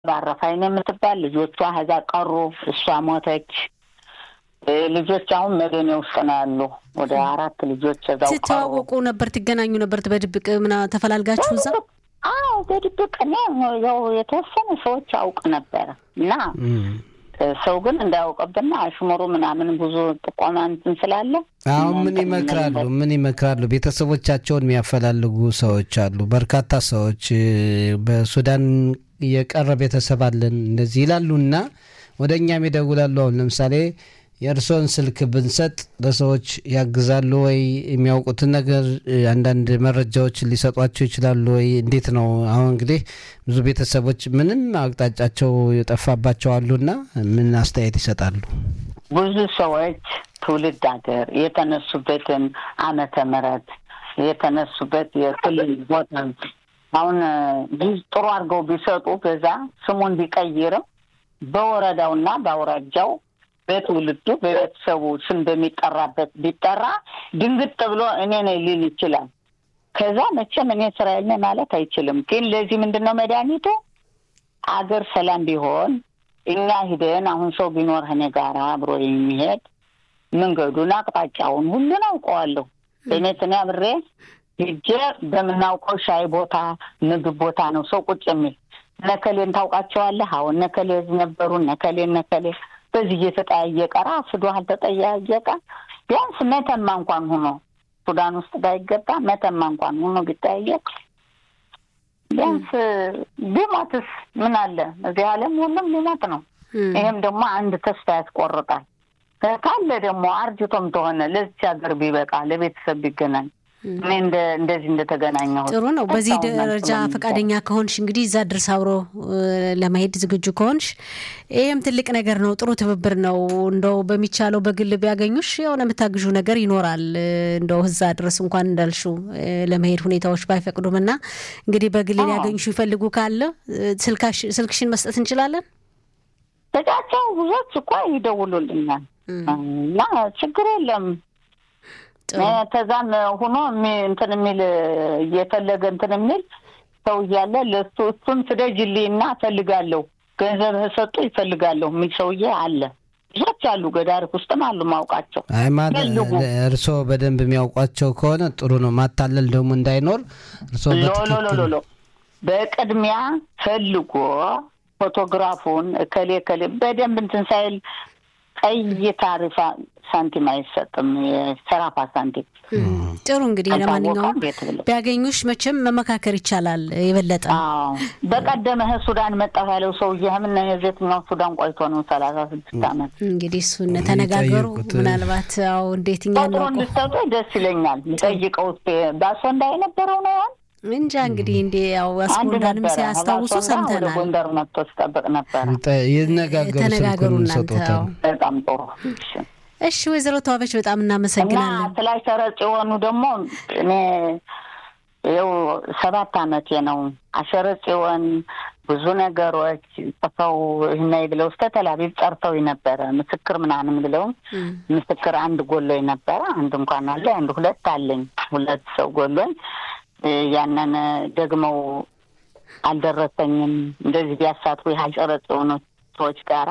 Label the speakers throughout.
Speaker 1: ባረፋይን የምትባል ልጆቿ ከዛ ቀሩ። እሷ ሞተች። ልጆች አሁን መደኔ ውስጥ ነው ያሉ። ወደ አራት ልጆች እዛው ቀሩ።
Speaker 2: ትተዋወቁ ነበር? ትገናኙ ነበር? በድብቅ ምና ተፈላልጋችሁ እዛ?
Speaker 1: አዎ በድብቅ እኔ ያው የተወሰኑ ሰዎች አውቅ ነበረ እና ሰው ግን እንዳያውቅብና አሽሙሩ ምናምን ብዙ ጥቆማ እንትን ስላለ
Speaker 3: አሁን ምን ይመክራሉ? ምን ይመክራሉ? ቤተሰቦቻቸውን የሚያፈላልጉ ሰዎች አሉ። በርካታ ሰዎች በሱዳን የቀረ ቤተሰብ አለን እንደዚህ ይላሉ እና ወደ እኛም ይደውላሉ። አሁን ለምሳሌ የእርስዎን ስልክ ብንሰጥ ለሰዎች ያግዛሉ ወይ? የሚያውቁትን ነገር አንዳንድ መረጃዎች ሊሰጧቸው ይችላሉ ወይ? እንዴት ነው? አሁን እንግዲህ ብዙ ቤተሰቦች ምንም አቅጣጫቸው የጠፋባቸው አሉና ምን አስተያየት ይሰጣሉ?
Speaker 1: ብዙ ሰዎች ትውልድ ሀገር የተነሱበትን ዓመተ ምሕረት የተነሱበት የክልል ቦታ አሁን ጥሩ አድርገው ቢሰጡ በዛ ስሙን ቢቀይርም በወረዳውና በአውራጃው በትውልዱ በቤተሰቡ ስም በሚጠራበት ቢጠራ ድንግጥ ብሎ እኔ ነኝ ሊል ይችላል። ከዛ መቼም እኔ እስራኤል ነኝ ማለት አይችልም። ግን ለዚህ ምንድን ነው መድኃኒቱ? አገር ሰላም ቢሆን እኛ ሂደን አሁን ሰው ቢኖር እኔ ጋራ አብሮ የሚሄድ መንገዱን፣ አቅጣጫውን ሁሉን አውቀዋለሁ። እኔት እኔ አብሬ ሂጄ በምናውቀው ሻይ ቦታ፣ ምግብ ቦታ ነው ሰው ቁጭ የሚል ነከሌን ታውቃቸዋለህ? አሁን ነከሌ ነበሩ ነከሌ ነከሌ በዚህ እየተጠያየቀ ራሱ አልተጠያየቀ ቢያንስ መተማ እንኳን ሆኖ ሱዳን ውስጥ ባይገባ መተማ እንኳን ሆኖ ቢጠያየቅ ቢያንስ ቢሞትስ ምን አለ? እዚህ ዓለም ሁሉም ሊሞት ነው። ይህም ደግሞ አንድ ተስፋ ያስቆርጣል። ካለ ደግሞ አርጅቶም ተሆነ ለዚች ሀገር ቢበቃ ለቤተሰብ ቢገናኝ እኔ እንደዚህ እንደተገናኘሁ
Speaker 2: ጥሩ ነው። በዚህ ደረጃ ፈቃደኛ ከሆንሽ እንግዲህ እዛ ድረስ አብሮ ለመሄድ ዝግጁ ከሆንሽ ይህም ትልቅ ነገር ነው። ጥሩ ትብብር ነው። እንደው በሚቻለው በግል ቢያገኙሽ የሆነ የምታግዡ ነገር ይኖራል። እንደው እዛ ድረስ እንኳን እንዳልሹ ለመሄድ ሁኔታዎች ባይፈቅዱም እና እንግዲህ በግል ሊያገኙሽ ይፈልጉ ካለ ስልክሽን መስጠት እንችላለን።
Speaker 1: ስልካቸው ብዙዎች እኮ ይደውሉልኛል እና ችግር የለም ተዛም ሆኖ እንትን የሚል እየፈለገ እንትን የሚል ሰው እያለ ለሱ እሱን ስደጅልኝና እፈልጋለሁ ገንዘብ ሰጡ ይፈልጋለሁ የሚል ሰውዬ አለ። ብዙዎች አሉ፣ ገዳሪፍ ውስጥም አሉ ማውቃቸው።
Speaker 3: እርስዎ በደንብ የሚያውቋቸው ከሆነ ጥሩ ነው። ማታለል ደግሞ እንዳይኖር እርስዎ
Speaker 1: ሎሎሎሎ በቅድሚያ ፈልጎ ፎቶግራፉን እከሌ እከሌ በደንብ እንትን ሳይል ቀይ ታሪፋ ሳንቲም አይሰጥም። የሰራፋ ሳንቲም
Speaker 2: ጥሩ እንግዲህ ለማንኛውም ቢያገኙሽ መቼም መመካከር ይቻላል የበለጠ
Speaker 1: በቀደመ ሱዳን መጣሁ ያለው ሰውዬ ምን የዜትኛው ሱዳን ቆይቶ ነው ሰላሳ ስድስት ዓመት
Speaker 2: እንግዲህ እሱን ተነጋገሩ። ምናልባት ው እንዴት እኛ
Speaker 1: ቁጥሩ እንድሰጡ ደስ ይለኛል። ጠይቀው ባሶ እንዳይነበረው ነው ያን
Speaker 2: እንጃ እንግዲህ እንዲ ያው አስጎንዳንም ሲያስታውሱ ሰምተናል።
Speaker 1: ጎንደር መጥቶ ሲጠብቅ ነበረ።
Speaker 3: ተነጋገሩ
Speaker 2: እናንተ።
Speaker 1: በጣም ጥሩ
Speaker 2: እሺ፣ ወይዘሮ ተዋበች በጣም እናመሰግናለን።
Speaker 1: እና ስለ አሸረጭ የሆኑ ደግሞ እኔ ይኸው ሰባት አመቴ ነው። አሸረጭ የሆን ብዙ ነገሮች ጽፈው ይህናይ ብለው እስከ ተላቢብ ጠርተው ነበረ ምስክር ምናምን ብለው ምስክር አንድ ጎሎኝ ነበረ። አንድ እንኳን አለ አንድ ሁለት አለኝ። ሁለት ሰው ጎሎኝ ያንን ደግመው አልደረሰኝም። እንደዚህ ቢያሳትፉ ያልጨረጽ የሆኑ ሰዎች ጋራ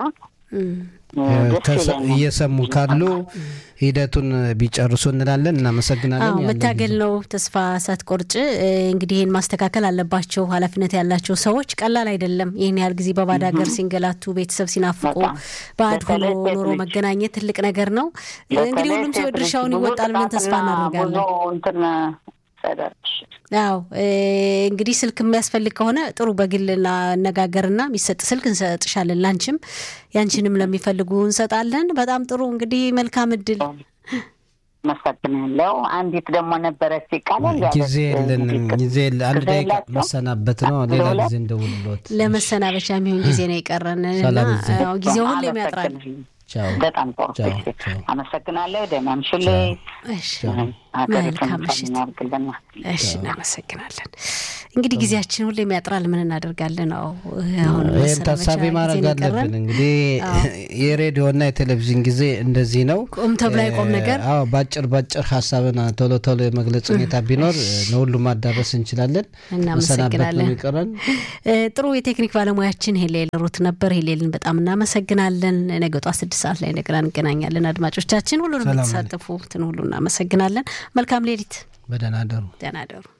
Speaker 3: እየሰሙ ካሉ ሂደቱን ቢጨርሱ እንላለን። እናመሰግናለን።
Speaker 2: መታገል ነው፣ ተስፋ ሳትቆርጭ እንግዲህ ይህን ማስተካከል አለባቸው። ኃላፊነት ያላቸው ሰዎች ቀላል አይደለም። ይህን ያህል ጊዜ በባዕድ ሀገር ሲንገላቱ፣ ቤተሰብ ሲናፍቁ፣ ባዕድ ሆኖ ኖሮ መገናኘት ትልቅ ነገር ነው። እንግዲህ ሁሉም ሰው ድርሻውን ይወጣል ብለን ተስፋ እናደርጋለን። አዎ እንግዲህ ስልክ የሚያስፈልግ ከሆነ ጥሩ በግል እናነጋገርና የሚሰጥ ስልክ እንሰጥሻለን። ላንቺም ያንቺንም ለሚፈልጉ እንሰጣለን። በጣም ጥሩ እንግዲህ መልካም እድል።
Speaker 1: መሰግናለሁ። አንዲት ደግሞ ነበረች ይቃላል
Speaker 3: ጊዜ የለንም። ጊዜ አንድ ደቂቃ መሰናበት ነው። ሌላ ጊዜ እንደውልሎት
Speaker 2: ለመሰናበቻ የሚሆን ጊዜ ነው የቀረን እና ጊዜው ሁሌም ያጥራል።
Speaker 1: በጣም ጥሩ አመሰግናለሁ። ደህና ምሽልኝ።
Speaker 2: መልካም ምሽት። እሺ፣ እናመሰግናለን። እንግዲህ ጊዜያችን ሁሌም ያጥራል። ምን እናደርጋለን? አዎ አሁን
Speaker 3: ይህን ታሳቢ ማድረግ አለብን። እንግዲህ የሬዲዮና የቴሌቪዥን ጊዜ እንደዚህ ነው።
Speaker 2: ቁም ተብሎ አይቆም ነገር።
Speaker 3: አዎ ባጭር ባጭር ሀሳብን ቶሎ ቶሎ የመግለጽ ሁኔታ ቢኖር ለሁሉም ማዳረስ እንችላለን።
Speaker 2: እናመሰግናለን።
Speaker 3: ይቀረን
Speaker 2: ጥሩ የቴክኒክ ባለሙያችን ሄሌል ሩት ነበር። ሄሌልን በጣም እናመሰግናለን። ነገ ጧት ስድስት ሰዓት ላይ እንደገና እንገናኛለን። አድማጮቻችን ሁሉንም የተሳተፉትን ሁሉ እናመሰግናለን። መልካም ሌሊት።
Speaker 3: በደህና ደሩ።
Speaker 2: ደህና ደሩ።